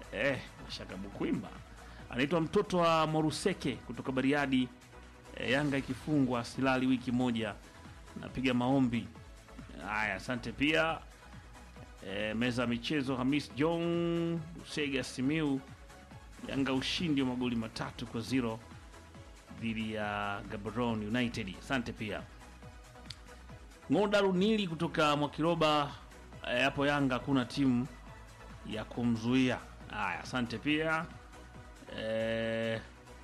eh, Mashaka Bukwimba anaitwa mtoto wa Moruseke kutoka Bariadi. Eh, Yanga ikifungwa silali wiki moja, napiga maombi haya. Asante pia eh, meza ya michezo Hamis John Usega Simiu, Yanga ushindi wa magoli matatu kwa zero dhidi ya Gaborone United. Asante pia Ng'oda Runili kutoka Mwakiroba eh, hapo Yanga hakuna timu ya kumzuia. Haya, asante pia eh,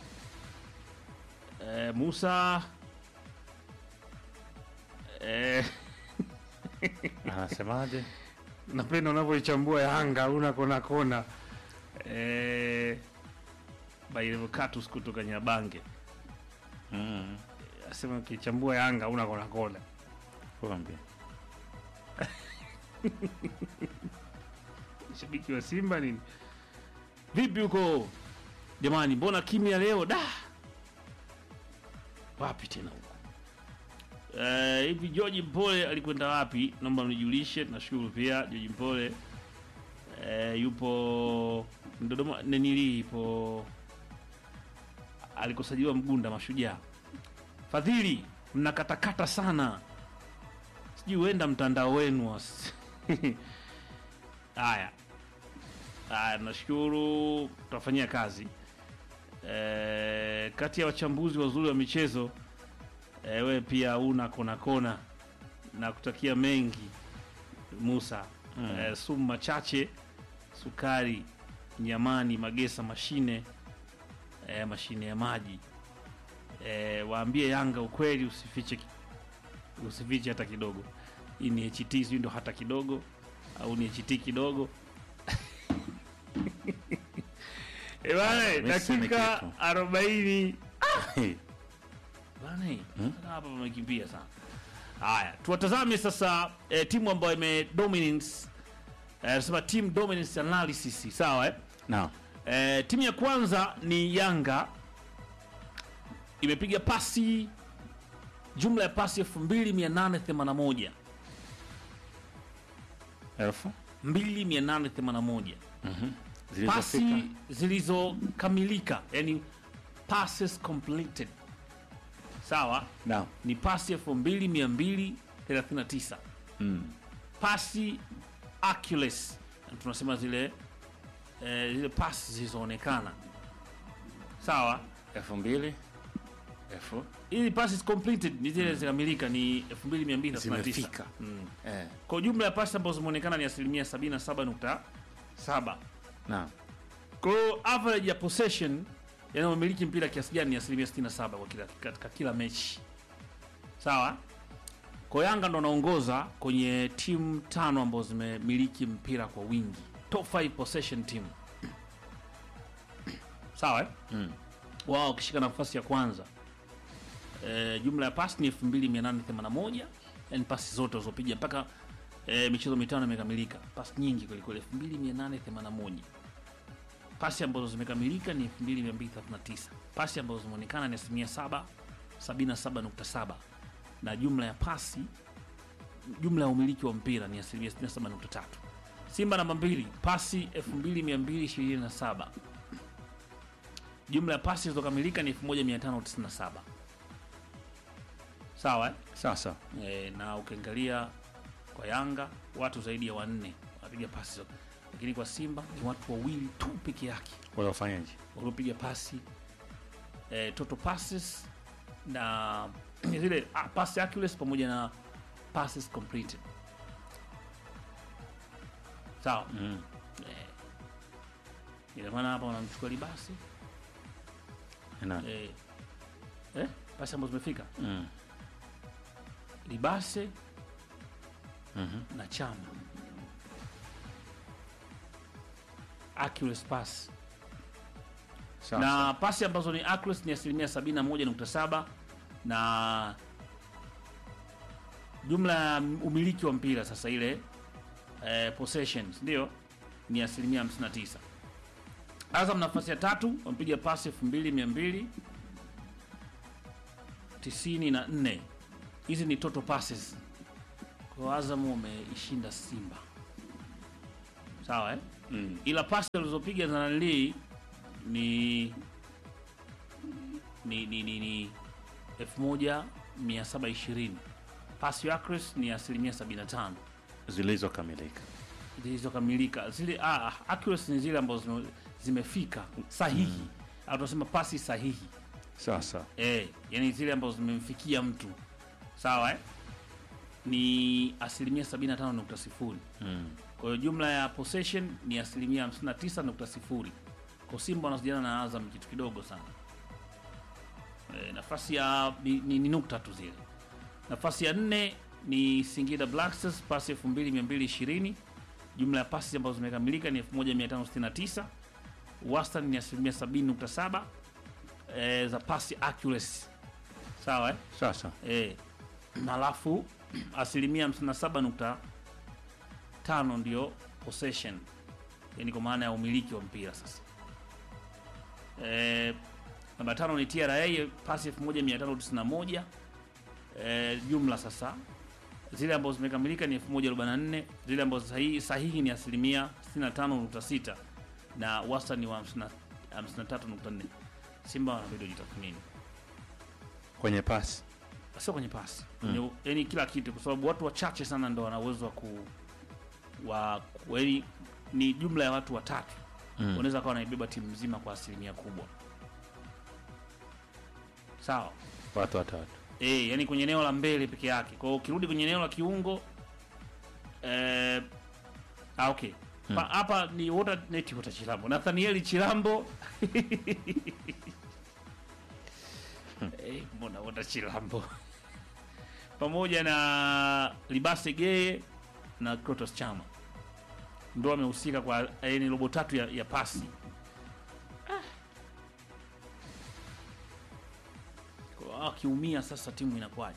eh, Musa eh, Anasemaje? napenda unavyoichambua Yanga una kona kona eh, Bairevocatus kutoka Nyabange Mm. asema ukichambua Yanga una kona kona. Kuambia. shabiki wa Simba nini? Vipi huko jamani, mbona kimya leo da? Wapi tena huko Eh, hivi? George Mpole alikwenda wapi? Naomba mnijulishe. Nashukuru pia George Mpole eh, yupo Dodoma nenili, ipo alikosajiliwa Mgunda Mashujaa. Fadhili, mnakatakata sana, sijui huenda mtandao wenu was- Haya, haya, nashukuru, tutafanyia kazi. E, kati ya wachambuzi wazuri wa michezo e, we pia una kona kona na kutakia mengi Musa Mm. e, sumu machache, sukari, nyamani, magesa, mashine e, mashine ya maji e, waambie Yanga ukweli, usifiche ki- usifiche hata kidogo. Hii ni HT, sijui ndo hata kidogo au ni HT kidogo Eh, bana, mimi sisemi dakika kitu. arobaini bana, sasa hapa pamekimbia sana. Haya, tuwatazame sasa eh, timu ambayo ime dominance eh, nasema team dominance analysis, sawa eh? Naam. Eh, timu ya kwanza ni Yanga imepiga pasi jumla ya pasi 2881 Elfu 2881 pasi zilizofika zilizokamilika, yani passes completed, sawa, Naam. ni pasi 2239 Mm. pasi accuracy, tunasema zile eh, zile pasi zilizoonekana, sawa elfu mbili elfu ili passes completed ni zile zikamilika ni 2239 zimefika mm. eh. kwa jumla ya pasi ambazo zimeonekana ni asilimia 77.7 Naam. kwa hiyo average ya possession yanayomiliki mpira kiasi gani ni asilimia 67 kwa kila, katika kila mechi sawa kwa Yanga ndo anaongoza kwenye timu tano ambazo zimemiliki mpira kwa wingi top 5 possession team sawa eh? Mm. wao wakishika nafasi ya kwanza e, jumla ya pasi ni 2881 yani pasi zote walizopiga mpaka e, michezo mitano imekamilika pasi nyingi kwelikweli 2881 pasi ambazo zimekamilika ni 2239 pasi ambazo zimeonekana ni asilimia 7 77.7 na jumla ya pasi jumla ya umiliki wa mpira ni asilimia 67.3 simba namba mbili pasi 2227 jumla ya pasi zilizokamilika ni 1597 sawa eh? Sawa sawa. e, na ukiangalia kwa Yanga watu zaidi ya wanne wanapiga pasi zote, lakini kwa Simba ni watu wawili tu peke yake Waliofanyaje? waliopiga pasi e, total passes na zile ah, pass accuracy pamoja na passes completed. Sawa Mm. eh, ina maana hapa wanamchukua Libasi Nani? eh, eh, pasi ambazo zimefika Mm. Libase Mhm. na Chama accuracy pass Sawa na sawa. pasi ambazo ni accuracy ni asilimia 71.7 na jumla ya umiliki wa mpira sasa ile eh, possessions ndio ni asilimia 59. Azam nafasi ya tatu wamepiga pasi 2200 94. Hizi ni total passes. Kwa hiyo Azam wameishinda Simba, sawa eh? Mm. ila pasi alizopiga za nanilii ni ni ni ni, ni 1720 pasi accuracy ni asilimia 75 Zilizokamilika. zilizokamilika zile ah, accuracy ni zile ambazo zime- zimefika sahihi au tunasema pasi sahihi Sasa. eh, yani zile ambazo zimemfikia mtu sawa eh? ni asilimia 75.0 Mm. kwa hiyo jumla ya possession ni asilimia 59.0 kwa Simba wanasijana na Azam kitu kidogo sana e, nafasi ya ni, ni, ni nukta tu zile nafasi ya nne ni Singida Black Stars pasi 2220 jumla ya pasi ambazo zimekamilika ni 1569 wastani ni asilimia 70.7 e, za pasi accuracy sawa eh? Sasa. Eh, alafu asilimia 57.5 ndio possession, yani kwa maana ya umiliki wa mpira sasa. Eh, namba tano ni TRA pasi 1591 eh, jumla sasa zile ambazo zimekamilika ni 1044 zile ambazo sahihi, sahihi ni asilimia 65.6 na wastani wa 50 53.4. Simba wanabidi wajitathmini Kwenye pasi. sio kwenye pasi mm. yani kila kitu kwa sababu watu wachache sana ndo wana uwezo wa ku wa ku- yani ni jumla ya watu watatu Mm. wanaweza kawa wanaibeba timu nzima kwa asilimia kubwa sawa Watu watatu. e, yani kwenye eneo la mbele peke yake kwa hiyo ukirudi kwenye eneo la kiungo eh, ah, okay Pa- hapa ni wota neti wota chilambo nathanieli chilambo Eh, mbona wota chilambo pamoja na libase geye na Krotos chama ndo amehusika kwa yani robo tatu ya, ya pasi Kwa hiyo akiumia sasa timu inakuwaje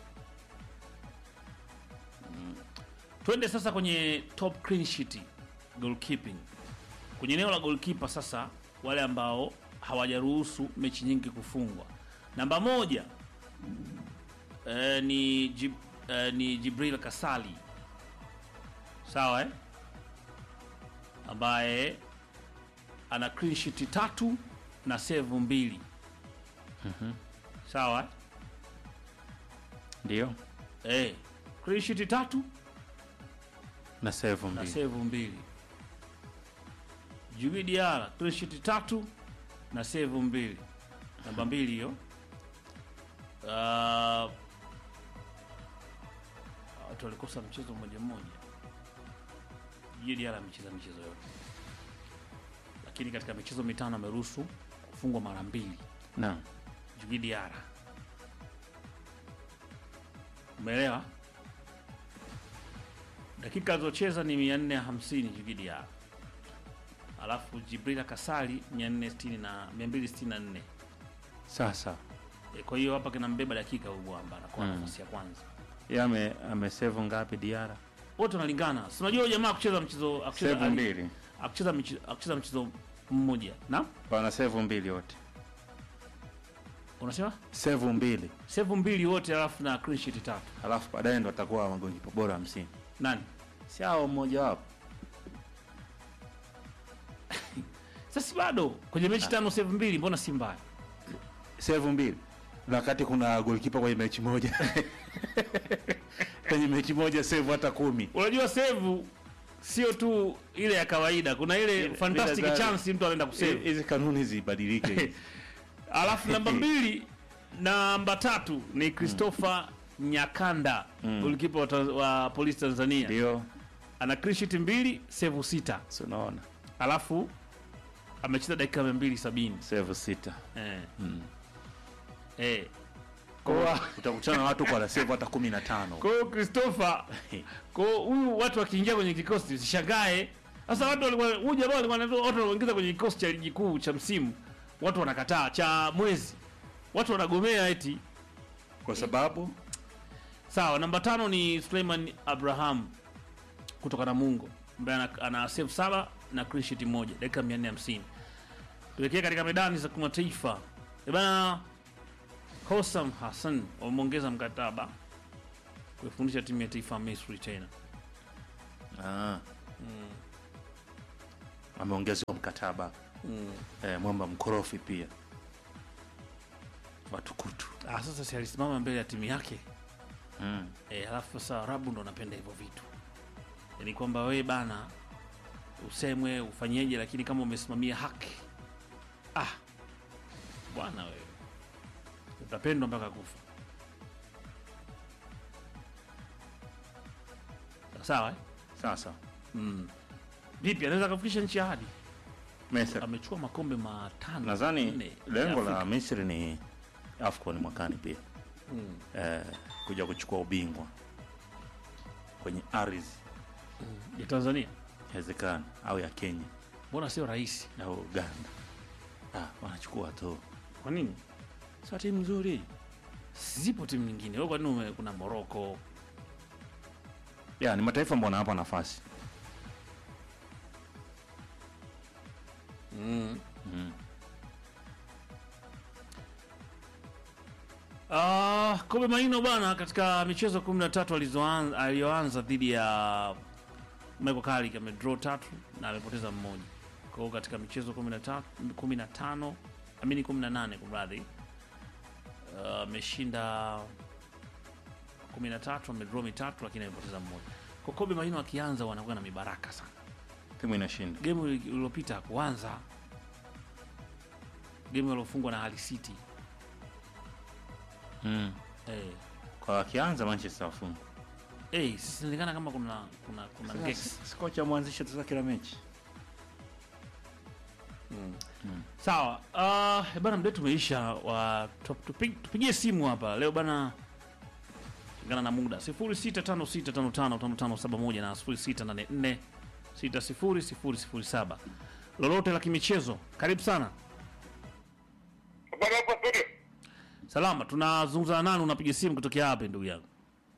Mm. twende sasa kwenye top clean sheet goalkeeping kwenye eneo la goalkeeper sasa wale ambao hawajaruhusu mechi nyingi kufungwa namba moja eh, ni, Jib, eh, ni jibril kasali sawa eh? ambaye ana clean sheet tatu na save mbili sawa eh? Ndio. Eh, clean sheet tatu Na save na mbili. save mbili. Djigui Diarra clean sheet tatu na save mbili. Namba mbili hiyo. Uh, watu walikosa mchezo mmoja mmoja. Djigui Diarra amecheza michezo yote, lakini katika michezo mitano ameruhusu kufungwa mara mbili. Naam. Djigui Diarra. Umeelewa? Dakika alizocheza ni 450 Djigui Diarra. Alafu Jibrila Kasali 460 na 264. Sasa. E, kwa hiyo hapa kinambeba dakika huyu bwana anakuwa Mm. nafasi ya kwanza. Yeye ame amesave ngapi Diara? Wote wanalingana. Si unajua huyu jamaa kucheza mchezo akucheza Save mbili. akucheza mchezo akucheza mchezo mmoja. Na? Wana save mbili wote. Unasema? Save mbili. Save mbili wote alafu na clean sheet tatu. Alafu baadaye ndo atakuwa magolikipa bora 50. Nani? Si hao mmoja wapo. Sasa bado kwenye mechi tano save mbili mbona si mbaya? Save mbili. Na wakati kuna golikipa kwenye mechi moja. kwenye mechi moja save hata kumi. Unajua save sio tu ile ya kawaida, kuna ile Ile- fantastic ile za- chance mtu anaenda kusave. Hizi kanuni zibadilike. Alafu namba mbili, namba tatu ni Christopher Nyakanda Mm. golikipa wa, Tanz- wa Polisi Tanzania, Ndio. ana clean sheet mbili, save sita, Si unaona? alafu amecheza dakika mia mbili sabini Save sita. eh. Mm. Eh. Kwa utakutana na watu kwa na save hata 15. Kwa hiyo Christopher, kwa hiyo huyu watu wakiingia kwenye kikosi usishangae. Sasa watu walikuwa huyu jamaa walikuwa wanaitwa- watu wanaingiza kwenye kikosi cha ligi kuu cha msimu, watu wanakataa cha mwezi, watu wanagomea eti. Kwa sababu Sawa, namba tano ni Suleiman Abraham kutoka Namungo ambaye ana, ana save saba na clean sheet moja dakika 450. Tuelekea katika medani za kimataifa. Eh bana, Hossam Hassan wameongeza mkataba kuifundisha timu ya taifa ya Misri tena. ah, ameongezewa mkataba mm. eh, mwamba mkorofi pia watukutu ah, sasa si alisimama mbele ya timu yake mm. e, halafu sasa Arabu ndo anapenda hivyo vitu yaani kwamba wewe bana usemwe ufanyeje lakini kama umesimamia haki ah bwana wewe utapendwa mpaka kufa sawa eh? sasa mm. vipi anaweza akafikisha nchi ya hadi Misri amechukua makombe matano nadhani nne lengo ya la Afrika. Misri ni AFCON mwakani pia mm. eh, kuja kuchukua ubingwa kwenye ardhi ya Tanzania inawezekana au ya Kenya mbona sio rahisi au Uganda ah, wanachukua tu kwa nini sa timu nzuri zipo timu nyingine wewe kwa nini ume- kuna Morocco ya ni mataifa ambao wanawapa nafasi mm. mm. Ah, Kobe Maino bwana katika michezo 13 alizoanza aliyoanza dhidi ya Michael Carrick amedraw tatu na amepoteza mmoja. Kwa hiyo katika michezo 13 15 amini 18 kumradhi. Ah, ameshinda 13 amedraw mitatu lakini amepoteza mmoja. Kwa Kobe Maino akianza wanakuwa na mibaraka sana. timu inashinda Game iliyopita hakuanza. Game iliyofungwa na Hull City. mm. Eh. kwa wakianza Manchester wafunga Eh, sinaonekana kama kuna kuna kuna ngeks. kocha mwanzisha sasa kila mechi Sawa. Uh, bana mdetu umeisha wa tup- tupig- tupigie simu hapa leo bana kulingana na muda 0656555571 na 0684600007 lolote la kimichezo karibu sana Habari hapo studio. salama tunazungumza na nani unapiga simu kutokea hapa ndugu yangu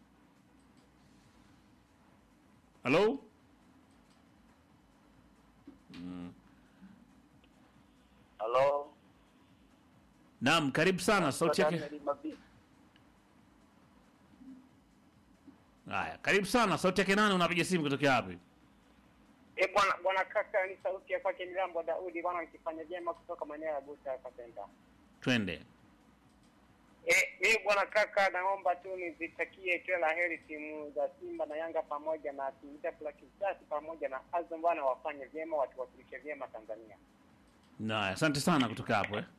halo Halo. naam karibu sana sauti yake haya karibu sana sauti yake nani unapiga simu kutokea wapi Eh, bwana bwana kaka ni sauti ya kwake Milambo Daudi bwana nikifanya vyema kutoka maeneo ya Buta hapa Center. twende Eh, mimi bwana kaka naomba tu nizitakie kila la heri timu za Simba na Yanga pamoja na timu za Black Stars pamoja na Azam bwana wafanye vyema watuwakilishe vyema Tanzania. na asante sana kutoka hapo eh.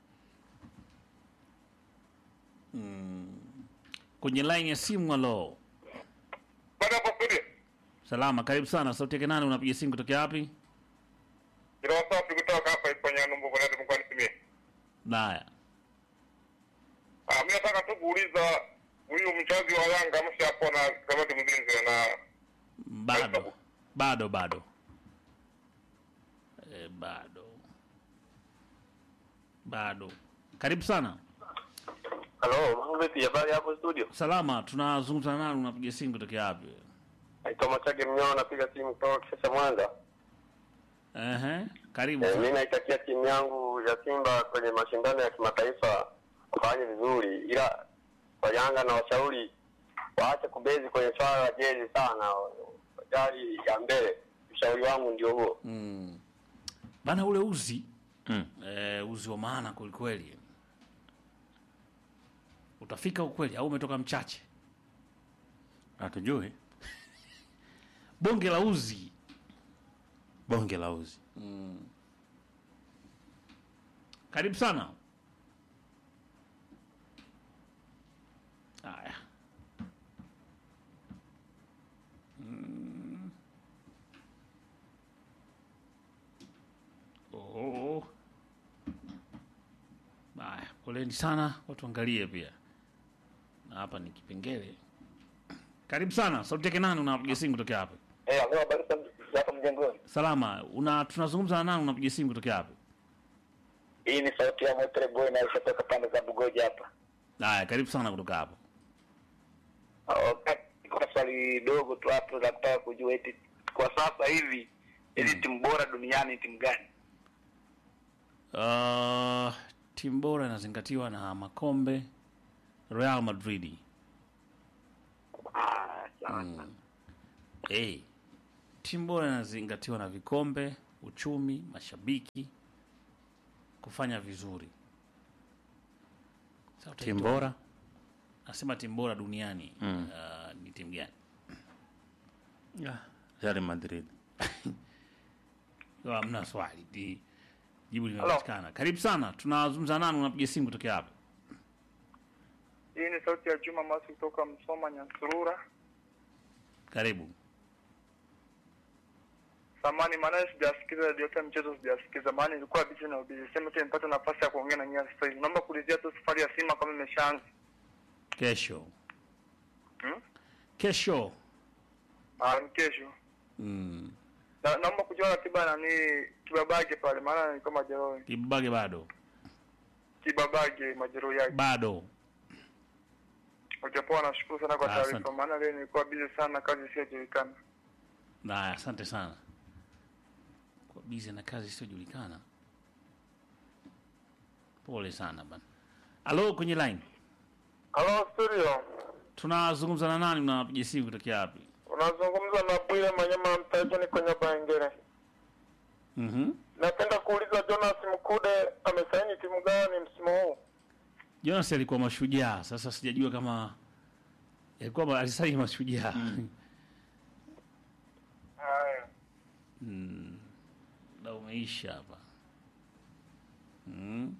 mm. kwenye line ya simu alo Bwana hapo studio. salama karibu sana sauti yake nani unapiga simu kutokea wapi Kila safi kutoka hapa kwenye numbu kwa ndio mkoani Simie. naya Ah, mimi nataka tu kuuliza huyu mchazi wa Yanga ameshapona kamati mzinzi na bado bado bado e, bado bado karibu sana Halo, mambo vipi? Habari hapo studio? salama tunazungumza nani unapiga simu kutokea wapi Naitwa Machage Mnyao, napiga simu kutoka Kisesa Mwanza. Ehe, karibu Eh, sana. mimi naitakia timu yangu ya Simba kwenye mashindano ya kimataifa wafanye vizuri, ila kwa Yanga na washauri waache kubezi kwenye swala la jezi sana, wajali ya mbele. Ushauri wangu ndio huo. mm. bana ule uzi mm. e, uzi wa maana kwelikweli utafika ukweli au umetoka mchache hatujui bonge la uzi bonge la uzi karibu sana haya Mm. Oh. haya poleni sana watu angalie pia na hapa ni kipengele karibu sana sauti yake nani unapiga simu kutokea hapa Eh, ambao habari hapa mjengoni. salama una tunazungumza na nani unapiga simu kutokea hapa Hii ni sauti ya Motre Boy na kutoka pande za Bugoja hapa. haya karibu sana kutoka hapo Kuna swali dogo tu hapo la kutaka kujua eti kwa sasa hivi hizi timu bora duniani ni timu gani? Uh, timu bora inazingatiwa na makombe Real Madrid. Ah, sawa. Hey, timu bora inazingatiwa na vikombe uchumi, mashabiki kufanya vizuri. Sasa utaitoa- timu bora Nasema timu bora duniani Mm. uh, ni timu gani? Real Madrid. Oh, Hamna swali, Di- jibu limepatikana. Karibu sana, tunazungumza nani? Unapiga simu kutokea hapa? Hii ni sauti ya Juma Masi kutoka Msoma Nyansurura. Karibu. Samani maana sijasikiza radio yote mchezo sijasikiza, maana ilikuwa busy na busy. Sema tu nimepata nafasi ya kuongea na nyinyi sasa hivi. Naomba kuulizia tu safari ya Simba kama imeshaanza. Kesho, Hmm? kesho Ah, ni kesho. mm. Na, naomba kujua ratiba nani Kibabage pale, maana ni kama majeruhi. Kibage bado Kibabage majeruhi yake. bado. Ujapoa, nashukuru sana kwa Ah, taarifa, asante. maana leo nilikuwa busy sana, kazi isiyojulikana. Na asante sana kwa bizi na kazi isiyojulikana. Pole sana bana. Halo, kwenye line Halo studio. tunazungumza na nani? Unapiga simu kutokea wapi? Unazungumza na Bwire Manyama Mtajeni kwenye Bangere. Mhm. Napenda kuuliza Jonas Mkude amesaini timu gani msimu huu? Jonas alikuwa mashujaa, sasa sijajua kama alikuwa ma- alisaini mashujaa Haya. Mm. Na umeisha hapa mm.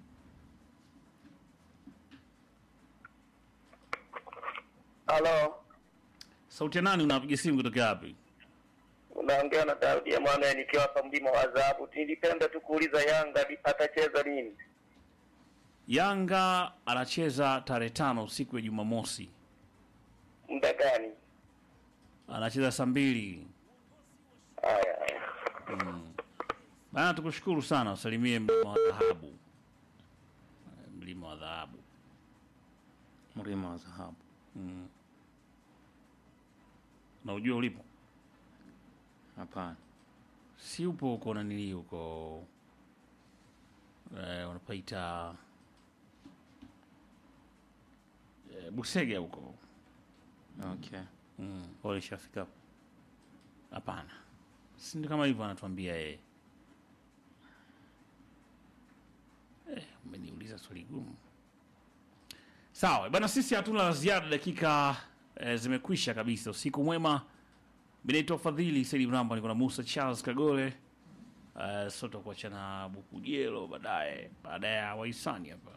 Halo, Sauti ya nani? Unapiga simu kutokea wapi? unaongea na Daudi Emmanuel nikiwa hapa mlima wa dhahabu. Nilipenda tu kuuliza Yanga li- atacheza lini? Yanga anacheza tarehe tano siku ya Jumamosi, Muda gani? anacheza saa mbili. Haya, haya. Bana, tukushukuru sana, usalimie mlima wa dhahabu, Eh, mlima wa dhahabu. Mlima wa dhahabu. Na ujua ulipo, Hapana. si upo huko nanili huko eh, unapaita eh, Busega huko. Okay. Mm. Walishafika hapo. Hapana, si ndio kama hivyo anatuambia yeye. Eh, umeniuliza swali gumu. Sawa bana, sisi hatuna la ziada, dakika eh, zimekwisha kabisa. Usiku mwema. Mimi naitwa Fadhili Saidi Mramba, niko na Musa Charles Kagole. Uh, sote kuachana Bukujelo baadaye baada ya Waisani hapa.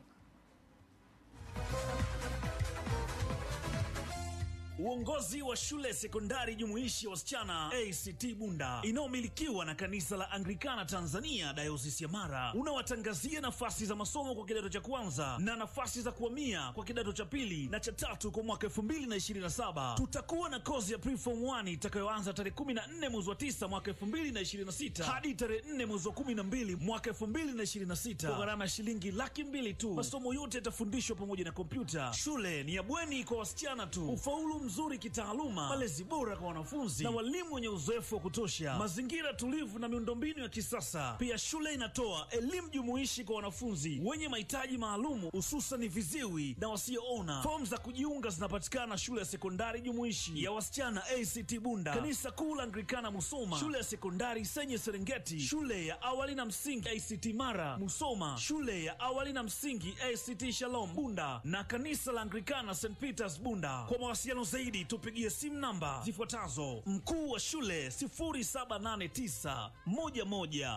Uongozi wa shule sekondari jumuishi ya wasichana ACT Bunda inayomilikiwa na kanisa la Anglikana Tanzania dayosisi ya Mara unawatangazia nafasi za masomo kwa kidato cha kwanza na nafasi za kuhamia kwa kidato cha pili na cha tatu kwa mwaka 2027. Tutakuwa na kozi ya preform 1 itakayoanza tarehe 14 mwezi wa 9 mwaka 2026 hadi tarehe 4 mwezi wa 12 mwaka 2026 kwa gharama ya shilingi laki mbili tu. Masomo yote yatafundishwa pamoja na kompyuta. Shule ni ya bweni kwa wasichana tu. Ufaulu mzuri kitaaluma, malezi bora kwa wanafunzi na walimu wenye uzoefu wa kutosha, mazingira tulivu na miundombinu ya kisasa. Pia shule inatoa elimu jumuishi kwa wanafunzi wenye mahitaji maalumu, hususan viziwi na wasioona. Fomu za kujiunga zinapatikana shule ya sekondari jumuishi ya wasichana ACT Bunda, kanisa kuu la Anglikana Musoma, shule ya sekondari Senye Serengeti, shule ya awali na msingi ACT Mara Musoma, shule ya awali na msingi ACT Shalom Bunda na kanisa la Anglikana St Peters Bunda. Kwa mawasiliano zaidi tupigie simu namba zifuatazo: mkuu wa shule 0789 11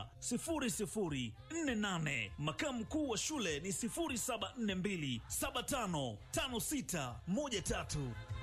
0048, makamu mkuu wa shule ni 0742 755613.